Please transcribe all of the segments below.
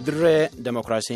dirree demokiraasii.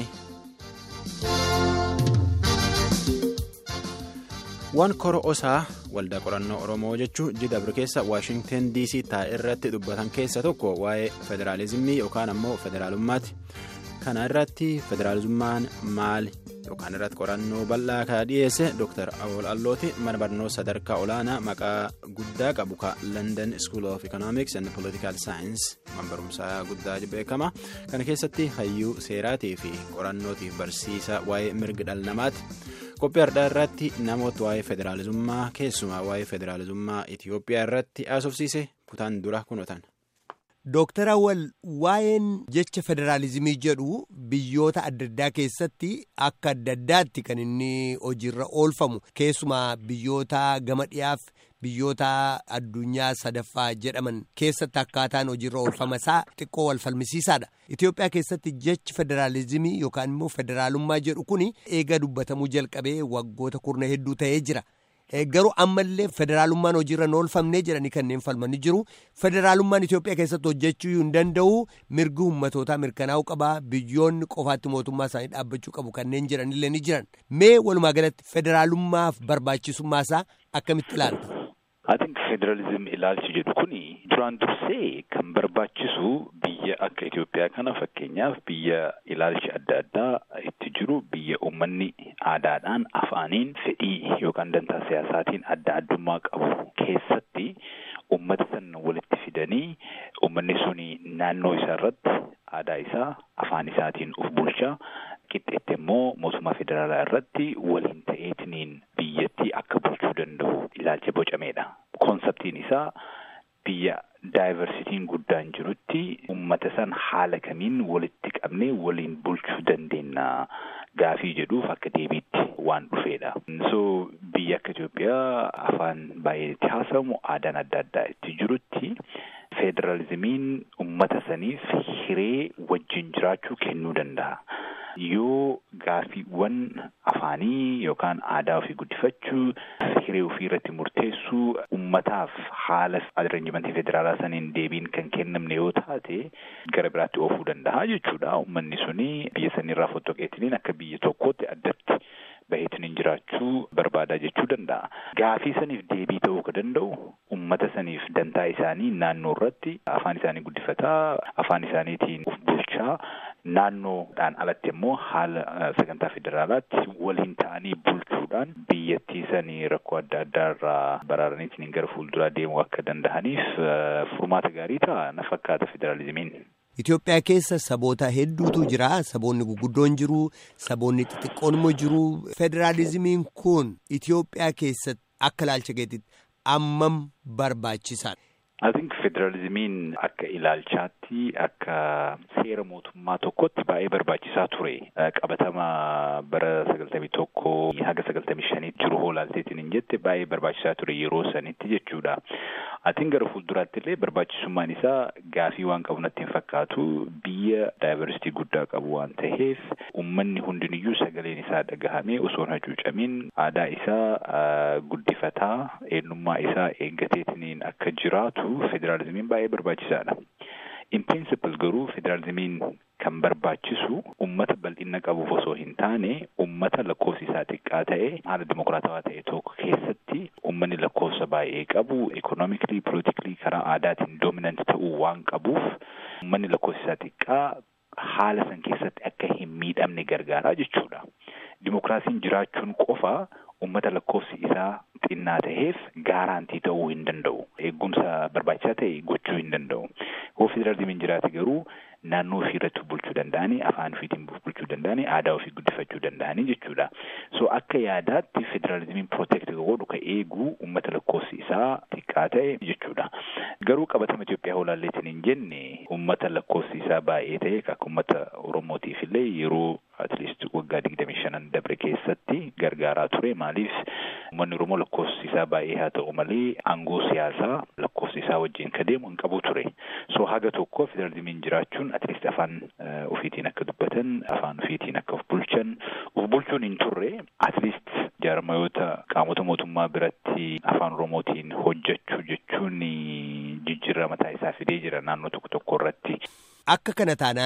waan koro osaa waldaa qorannoo oromoo jechuun jidabri keessa waashingten dc taa'e irratti dubbatan keessa tokko waa'ee federaalizimii yookaan ammoo federaalummaati kana irratti federaalummaan maali yookaan irratti qorannoo bal'aa kan dhiyeesse dr awol allooti mana barnoota sadarkaa olaanaa maqaa guddaa qabu ka london school of economics and political science man barumsaa guddaa beekama kana keessatti hayyuu seeraatii fi qorannootiif barsiisa waa'ee mirga dhala namaati. qophii har'aa irratti namoota waa'ee federaalizummaa keessumaa waa'ee federaalizummaa itiyoophiyaa irratti haasofsiise kutaan dura kunuutan. Dooktar Awwal waa'een jecha federaalizimii jedhu biyyoota adda addaa keessatti akka adda addaatti kan inni hojiirra oolfamu keessumaa biyyoota gama dhiyaaf biyyoota addunyaa sadaffaa jedhaman keessatti akkaataan hojiirra oolfama isaa xiqqoo wal falmisiisaadha. Itoophiyaa keessatti jechi federaalizimii yookaan immoo federaalummaa jedhu kun eega dubbatamuu jalqabee waggoota kurna hedduu ta'ee jira. Garuu ammallee federaalummaan hojiirra hin oolfamnee jedhanii kanneen falmanii jiru. Federaalummaan Itoophiyaa keessatti hojjechuu hin danda'u mirgi uummatootaa mirkanaa'uu qaba. Biyyoonni qofaatti mootummaa isaanii dhaabbachuu qabu kanneen jiranillee ni jiran. Mee walumaa galatti federaalummaaf barbaachisummaa isaa akkamitti ilaalta? Atiinka federaalizim ilaalchi jedhu kuni duraan dursee kan barbaachisu biyya akka Itoophiyaa kana fakkeenyaaf biyya ilaalchi adda addaa itti jiru biyya uummanni aadaadhaan afaaniin fedhii yookaan dantaa siyaasaatiin adda addummaa qabu keessatti uummata sana walitti fidanii uummanni suni naannoo isaa irratti aadaa isaa afaan isaatiin of bulchaa qixxeetti immoo mootummaa federaalaa irratti waliin ta'eetiniin biyyattii akka bulchuu danda'u ilaalcha bocameedha. Konseptiin isaa biyya daayivarsitiin guddaan jirutti uummata san haala kamiin walitti qabnee waliin bulchuu dandeenya gaafii jedhuuf akka deebiitti waan dhufeedha. So biyya akka Itoophiyaa afaan baay'eetti haasawamu aadaan adda addaa itti jirutti federaalizimiin uummata saniif hiree wajjin jiraachuu kennuu danda'a. yoo gaafiiwwan afaanii yookaan aadaa ofii guddifachuu hiree ofii irratti murteessuu ummataaf haala aderenjimentii federaalaa saniin deebiin kan kennamne yoo taate gara biraatti oofuu danda'a jechuudha. Uummanni suni biyya sanirraa fottoqeetiniin akka biyya tokkootti addatti baheetiniin jiraachuu barbaadaa jechuu danda'a. Gaafii saniif deebii ta'uu ka danda'u ummata saniif dantaa isaanii naannoo irratti afaan isaanii guddifataa afaan isaaniitiin of bulchaa naannoodhaan alatti immoo haala sagantaa federaalaatti waliin ta'anii bulchuudhaan biyyattii sanii rakkoo adda addaa irraa baraaraniitiin gara fuulduraa deemuu akka danda'aniif furmaata gaarii ta'a na fakkaata federaalizimiin. Itoophiyaa keessa saboota hedduutu jira. Saboonni guguddoon jiru. Saboonni xixiqqoon immoo jiru. Federaalizimiin kun Itoophiyaa keessatti akka ilaalcha keetitti ammam barbaachisaadha? I think federalizimiin akka ilaalchaatti akka seera mootummaa tokkotti baay'ee barbaachisaa ture. Qabatama bara sagaltamii tokko haga sagaltamii shaniitti jiru hoolaalteetiin hin jette baay'ee barbaachisaa ture yeroo sanitti jechuudha. Atiin gara fuulduraatti illee barbaachisummaan isaa gaafii waan qabu natti hin fakkaatu biyya daayivarsitii guddaa qabu waan ta'eef uummanni hundiniyyuu sagaleen isaa dhagahamee osoo hin hacuucamin aadaa isaa guddifataa eenyummaa isaa eeggateetiniin akka jiraatu. federaalizimiin baay'ee barbaachisaadha. In principle garuu federaalizimiin kan barbaachisu ummata bal'ina qabuuf osoo hin taane ummata lakkoofsi isaa xiqqaa ta'e haala dimokiraatawaa ta'e tokko keessatti ummanni lakkoofsa baay'ee qabu ekonomikli politikli karaa aadaatiin doominant ta'uu waan qabuuf ummanni lakkoofsi isaa xiqqaa haala san keessatti akka hin miidhamne gargaaraa jechuudha. Dimokiraasiin jiraachuun qofa ummata lakkoofsi isaa xinnaa ta'eef gaaraantii ta'uu hin danda'u. Eegumsa barbaachisaa ta'e gochuu hin danda'u. Yoo federaalizimiin jiraate garuu naannoo ofii irratti bulchuu danda'anii afaan ofiitiin bulchuu danda'anii aadaa ofii guddifachuu danda'anii jechuudha. So akka yaadaatti federaalizimiin protect godhu ka eegu uummata lakkoofsi isaa xiqqaa ta'e jechuudha. Garuu qabatama Itoophiyaa holaalleetiin hin jenne uummata lakkoofsi isaa baay'ee ta'e akka uummata Oromootiif illee yeroo atleast waggaa digdamii shanan dabre keessatti gargaaraa ture maaliif uummanni Oromoo lakkoofsi isaa baay'ee haa ta'u malee aangoo siyaasaa lakkoofsi isaa wajjin ka deemu hin qabu ture. So haga tokko federaalizimiin jiraachuun atleast afaan ofiitiin akka dubbatan afaan ofiitiin akka of bulchan of bulchuun hin turre atleast jaarmayoota qaamota mootummaa biratti afaan Oromootiin hojjechuu jechuun jijjiirama mataa isaa fidee jira naannoo tokko tokko irratti. Akka kana taanaan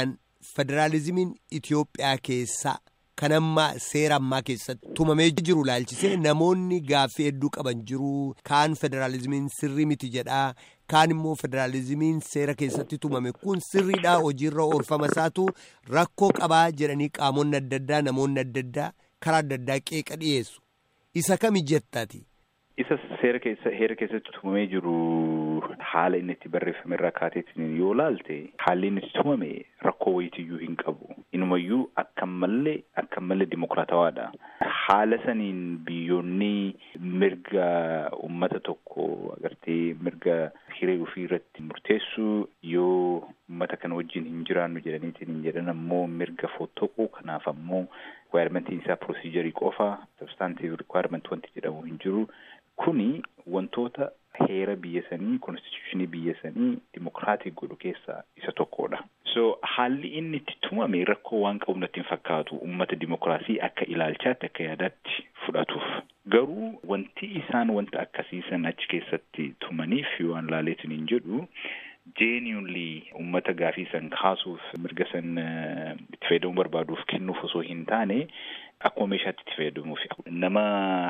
federaalizimiin Itoophiyaa keessaa kan amma seera ammaa keessatti tumamee jiru laalchisee namoonni gaaffii hedduu qaban jiru kaan federaalizimiin sirrii miti jedhaa kaan immoo federaalizimiin seera keessatti tumame kun sirriidhaa hojiirra oolfama isaatu rakkoo qabaa jedhanii qaamonni adda addaa namoonni adda addaa karaa adda addaa qeeqa dhiyeessu isa kami jettati. Isa seera keessa heera keessatti tumamee jiru haala inni itti barreeffame irraa kaateetiin yoo laalte haalli inni itti tumame rakkoo wayitiyyuu hin qabu. Inumayyuu akka mallee akka mallee dimokiraatawaadha. Haala saniin biyyoonni mirga uummata tokko agartee mirga hiree ofii irratti murteessuu yoo uummata kana wajjin hin jiraannu jedhaniitiin hin jedhan ammoo mirga fottoquu kanaaf ammoo rikwaayimentiin isaa pirosiijarii qofa sabstaantiiv rikwaayiment wanti jedhamu hin jiru. Kuni wantoota heera biyya sanii konstituushinii biyya sanii dimokiraatii godhu keessaa isa tokkodha. So haalli inni itti tumame rakkoo waan qabu natti hin fakkaatu uummata dimokiraasii akka ilaalchaatti akka yaadaatti fudhatuuf. Garuu wanti isaan wanta akkasiisan achi keessatti tumaniif waan laaleetiin hin jedhu jeeniyunli uummata gaafii san kaasuuf mirga san itti fayyadamuu barbaaduuf kennuuf osoo hin taane akkuma meeshaatti itti fayyadamuuf nama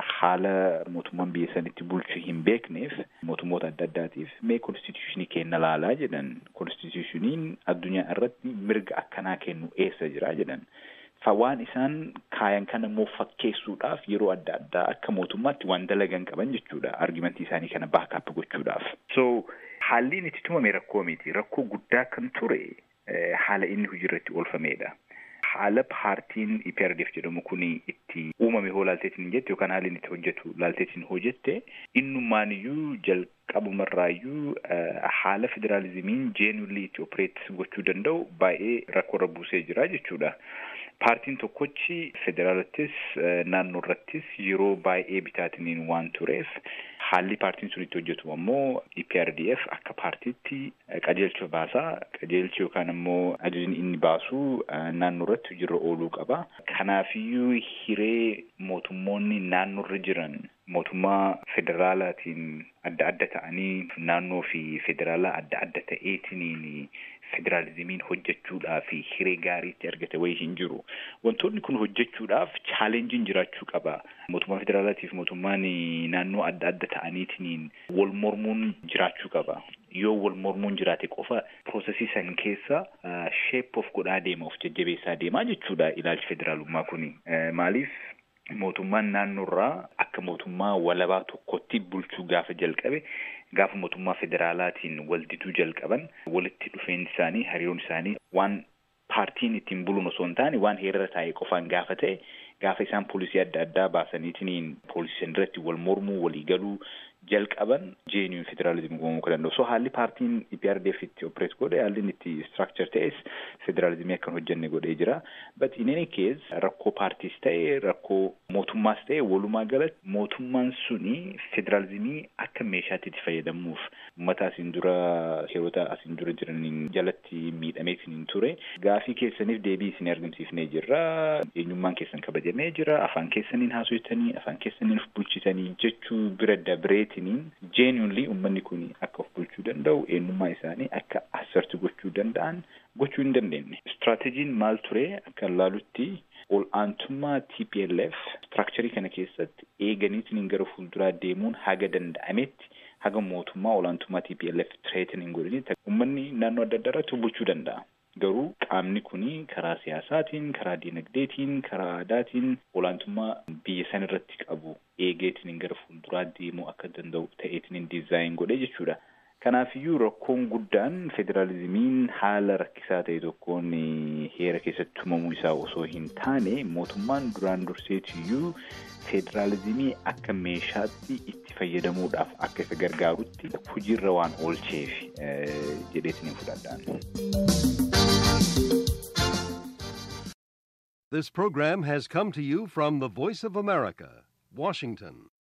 haala mootummaan biyya sanitti bulchu hin beekneef mootummoota adda addaatiif mee konstituushinii kenna laalaa jedhan konstituushiniin addunyaa irratti mirga akkanaa kennu eessa jira jedhan fa waan isaan kaayan kana immoo fakkeessuudhaaf yeroo adda addaa akka mootummaatti waan dalagan qaban jechuudha argimentii isaanii kana baakaap gochuudhaaf so haalli inni itti tumame rakkoo miti rakkoo guddaa kan ture haala inni hojiirratti oolfamedha. haala paartiin EPRDF jedhamu kun itti uumame hoo laalteetiin jette yookaan haalli inni itti hojjetu laalteetiin hojjette innumaaniyyuu jalqabumarraayyuu haala federaalizimiin jeenulli itti opereet gochuu danda'u baay'ee rakkoorra buusee jira jechuudha. Paartiin tokkochi federaalattis naannoo irrattis yeroo baay'ee bitaatiniin waan tureef haalli paartiin sun itti hojjetu ammoo EPRDF akka paartiitti qajeelcha baasaa qajeelchi yookaan ammoo ajajni inni baasu naannoo irratti hojiirra ooluu qaba. Kanaafiyyuu hiree mootummoonni naannoo irra jiran mootummaa federaalaatiin adda adda ta'anii naannoo fi federaalaa adda adda ta'eetiniin federaalizimiin hojjechuudhaaf hiree gaariitti argate wayii hin jiru. Wantoonni kun hojjechuudhaaf chaalenjiin jiraachuu qaba. Mootummaa federaalaatiif mootummaan naannoo adda adda ta'aniitiin wal mormuun jiraachuu qaba. Yoo wal mormuun jiraate qofa piroosesii san keessa sheep of godhaa deema of jajjabeessaa deemaa jechuudha ilaalchi federaalummaa kuni. Maaliif mootummaan naannoorraa akka mootummaa walabaa tokkotti bulchuu gaafa jalqabe gaafa mootummaa federaalaatiin wal diduu jalqaban walitti dhufeenyi isaanii hariiroon isaanii waan paartiin ittiin buluun osoo hin taane waan heerara taa'e qofaan gaafa ta'e gaafa isaan poolisii adda addaa baasaniitiin poolisii irratti wal mormuu walii galuu jalqaban jeeniyuun federaalizimii uumamuu kan danda'u. So haalli paartiin EPRDF itti opereet godhe haalli itti structure ta'es federaalizimii akkan hojjenne godhee jira. But in any case rakkoo paartiis ta'e rakkoo mootummaas ta'e walumaa galatti mootummaan suni federaalizimii akka meeshaatti itti fayyadamuuf uummata asiin dura heerota asiin dura jiraniin jalatti miidhameetiin ture. Gaafii keessaniif deebii isin argamsiifnee jirra. Eenyummaan keessan kabajamee jira. Afaan keessaniin haasofitanii afaan keessaniin of bulchitanii jechuu bira dabree Ittiin jeeniyunli uummanni kun akka of bulchuu danda'u eenyummaa isaanii akka asserti gochuu danda'an gochuu hin dandeenye. Istiraatejiin maal ture akka laalutti ol aantummaa TPLF istiraakcharii kana keessatti eeganiitiin gara fuulduraa deemuun haga danda'ametti haga mootummaa ol aantummaa TPLF tireetin hin godhinitti uummanni naannoo adda addaa irratti bulchuu danda'a. Garuu qaamni kun karaa siyaasaatiin, karaa dinagdeetiin, karaa aadaatiin olaantummaa biyya san irratti qabu eegeetiin gara fuulduraa deemuu akka danda'u ta'eetiin diizaayin godhe jechuudha. Kanaafiyyuu rakkoon guddaan federaalizimiin haala rakkisaa ta'e tokkoon heera keessatti tumamuu isaa osoo hin taane mootummaan duraan durseetiyyuu federaalizimii akka meeshaatti itti fayyadamuudhaaf akka isa gargaarutti hojiirra waan oolcheef jedheetiin hin fudhadhaan. This program has come to you from the Voice of America, Washington.